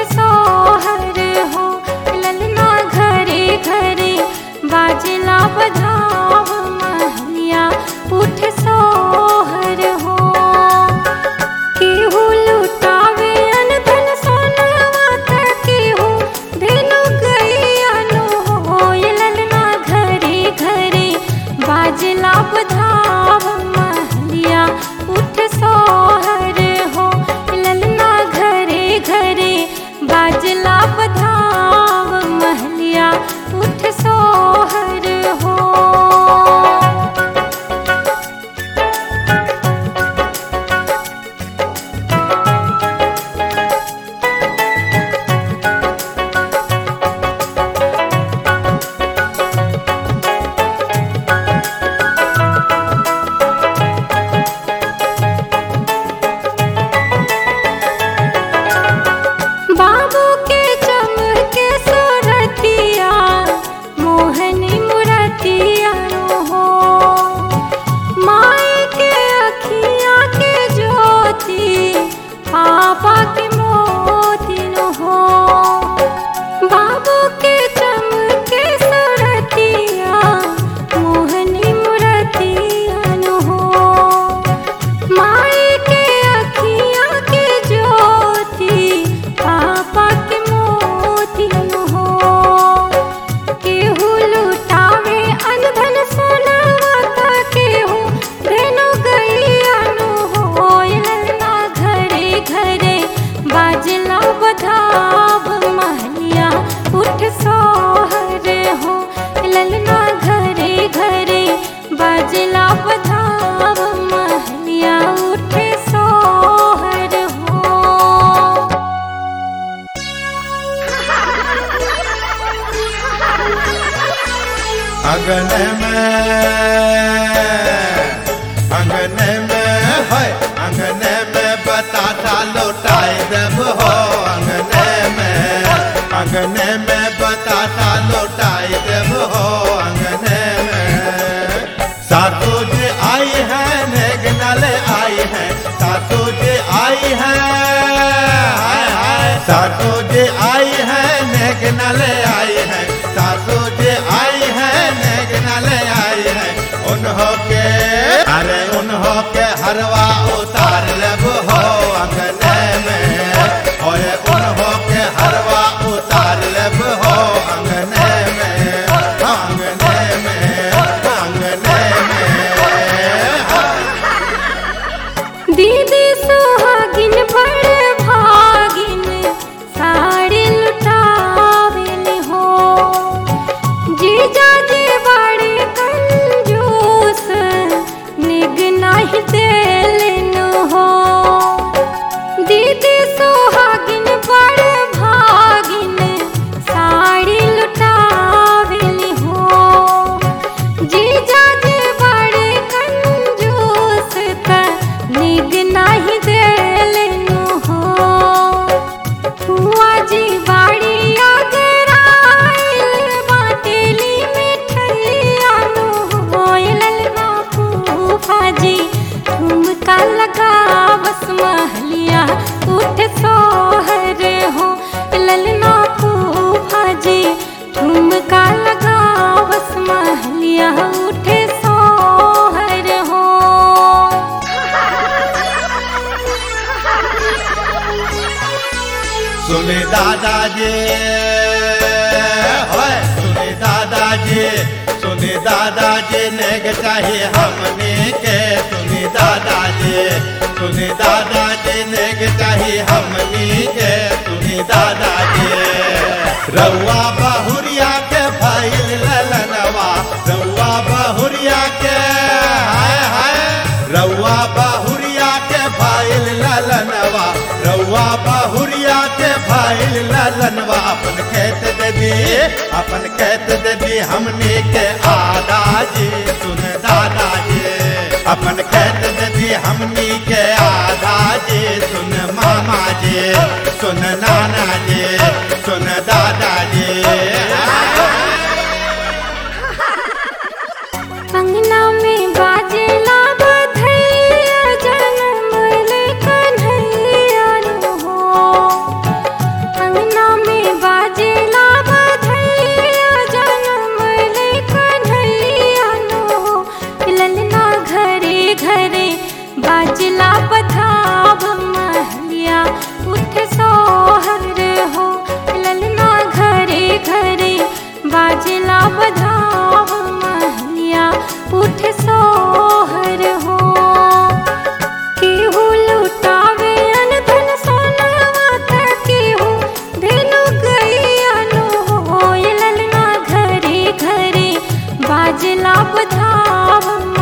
सोहर हो ललना घरे घरे बाजला बधाव महलिया उठ सोहर हो केहू लुटावे अनधन सोनवा त केहू धेनु गैयानो हो ललना घरे घरे बाजला बधाव महलिया उठ सोहर हो ललना घरे घरे बाजला बधाव महलिया उठ सोहर हो बाबू के चमके सुरतिया मोहनी मुरतिया हो माए के अखियाँ के ज्योति पापा के मोती न हो बाबू के चमके सुरतिया मोहनी मुरतिया न हो माए के अखियाँ के ज्योति पापा के मोती न हो केहू लुटावे अनधन सोनवा त केहू धेनु गैया न हो ललना घरे घरे बाजला बधाव महलिया उठ सोहर हो ललना घरे घरे बाजला बधाव महलिया उठ सोहर हो अगन में अगन में है अगन में बताता लौटाए देव हो अगन में अगन में बताता लौटाए देव हो अगन में सासू जी आई है नेगनल आई है सासू जी आई है हाय हाय सासू जी आई है नेगनल आई है सासू जी आई है नेगनल आई है उन्हों के अरे उन्हों के हरवा उतार लब हो अंगने में और उन्हों के हरवा उतार लब हो अंगने में अंगने में अंगने में दीदी सुहागिन बड़ भागिन साड़ी लुटावेल हो जीजा जी बड़े कंजूस निग नहीं देलन हो दीदी सुहागिन बड़ भागिन साड़ी लुटावेल हो जीजा जी बड़े कंजूस त निग नहीं देलन हो हुआ जी बाड़ी अगर आइल बाटेली मिठैया नो होइल ना फूफा जी ठुमका लगा बस महलिया उठ सोहर हो ललना फूफा जी ठुमका लगा बस महलिया उठ सोहर हो सुने दादाजी होय सुने दादाजी सुने दादाजी नेग चाहिए हमने के सुने दादाजी सुने दादाजी नेग चाहिए हमने के सुने दादाजी रउआ बहुरिया के फाइल ललनवा रउआ बहुरिया के हाय हाय रउआ बहुरिया के फाइल ललनवा रउआ बहुरिया के फाइल ललनवा अपन खेत दे दी अपन खेत दे दी हमने के आदाजी सुन दादाजी अपन खेत दे दी हमनी के आदाजी सुन मामा जी सुन नाना जी सुन दादाजी अंगना में बाजेला बधैया जन्म ले कन्हैया नु हो बाजला बधावन